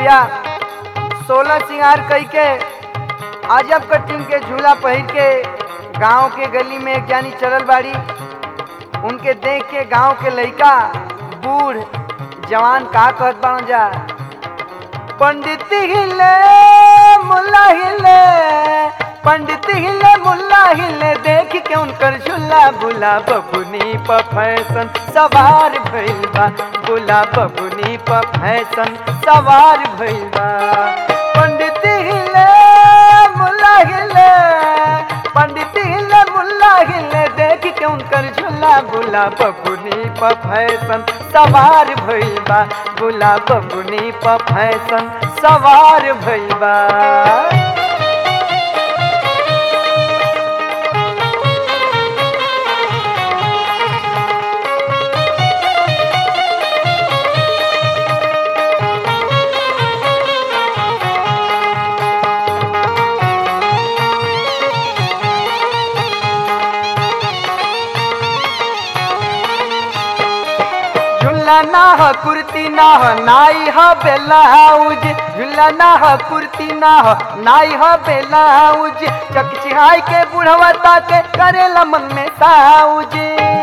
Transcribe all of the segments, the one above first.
भैया सोलह सिंगार कई के अजब कटिंग के झूला पहिर के गांव के गली में एक जानी चलल बाड़ी उनके देख के गांव के लइका बूढ़ जवान का कहत बाड़न जा पंडित हिले मुल्ला हिले पंडित हिले मुल्ला हिले देख के उनकर झूला बुला बबुनी प फैशन सवार भइल बा बुला बबुनी प फैशन सवार भइल बा पंडित हिले मुल्ला हिले पंडित हिले मुल्ला हिले देख के उनकर झूला बुला बबुनी प फैशन सवार भइल बा बुला बबुनी प फैशन सवार भइल बा झुल्ला ना ह कुर्ती ना ह नाई ह बेलाउज झुल्ला ना ह कुर्ती ना ह नाई ह बेलाउज चकचिहाई के बुढ़वा ताके करेला मन में साउज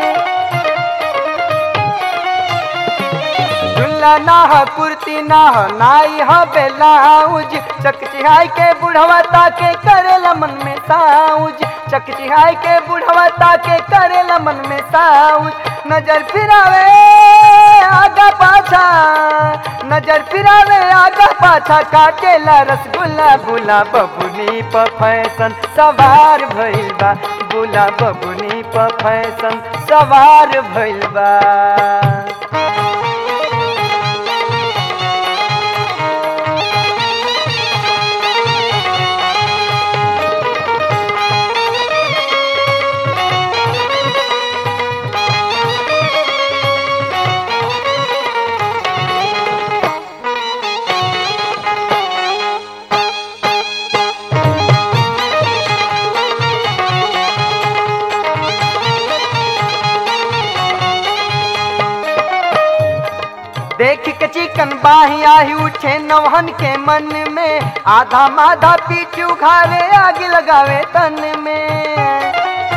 झुल्ला ना ह कुर्ती ना ह नाई ह बेलाउज चकचिहाई के बुढ़वा ताके करेला मन में साउज चकचिहाई के बुढ़वा ताके करेला मन में साउज नजर फिरावे आगा पाछा नजर फिरावे आगा पाछा काटेला रसगुल्ला बुला बबुनी प फैशन सवार भइल बा बुला बबुनी प फैशन सवार भइल बा देख के चिकन बाही आही उठे नवहन के मन में आधा माधा पीठ उखाड़े आग लगावे तन में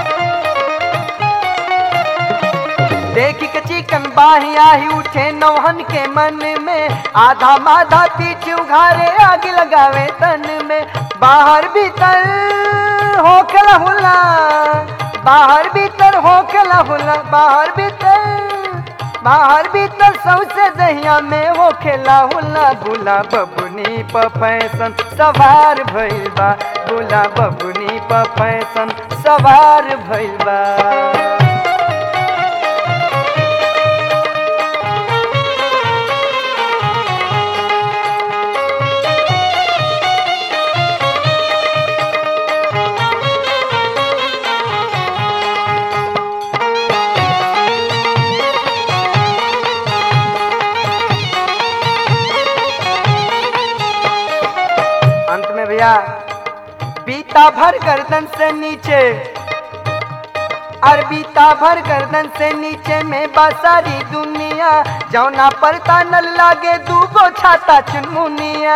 देख के चिकन बाही आही उठे नवहन के मन में आधा माधा पीठ उघारे आग लगावे तन में बाहर भीतर होकला हुला बाहर भीतर होकला हुला बाहर भीतर बाहर भीतर सौसे दहिया में हो खेला हुला बुला बबुनी प फैशन सवार भइल बा बुला बबुनी प फैशन सवार भइल बा अंत में भैया बीता भर गर्दन से नीचे और बीता भर गर्दन से नीचे में बसारी दुनिया जौना परता न लागे दूगो छाता चुनमुनिया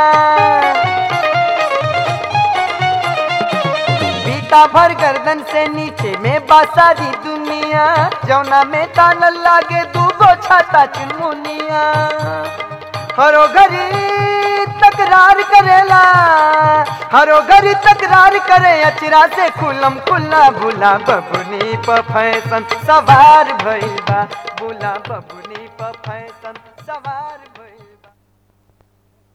बीता भर गर्दन से नीचे में बसारी दुनिया जौना में तान लागे दूगो छाता चुनमुनिया हरो घरी तकरार करेला हरो घरी तकरार करे अचरा से खुलम खुला बुला बबुनी प फैशन सवार भइल बा बुला बबुनी प फैशन सवार भइल